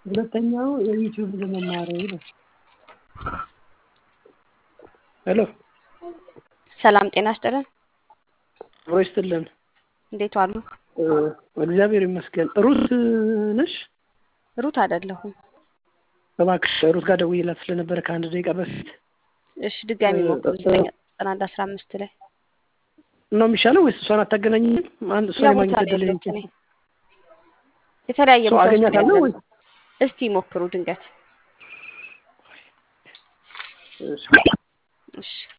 ሁለተኛው የዩቲዩብ ለመማር ነው። ሄሎ ሰላም ጤና ይስጥልን። አብሮ ይስጥልን። እንዴት ዋሉ? እግዚአብሔር ይመስገን። ሩት ነሽ? ሩት አይደለሁም። እባክሽ ሩት ጋር ደውዬላት ስለነበረ ከአንድ ደቂቃ በፊት እሺ ድጋሚ ሞክሩ። ዘጠኝ ዘጠና አንድ አስራ አምስት ላይ ነው የሚሻለው ወይስ እሷን አታገናኝም? አንድ እሷ ሌላ ቦታ የማግኘት ነው እድል ያለሁት እኔ። የተለያየ ሰው ቦታ ውስጥ ነው አገኛታለሁ ወይ? ያለነው። እስቲ ሞክሩ ድንገት። እሺ። እሺ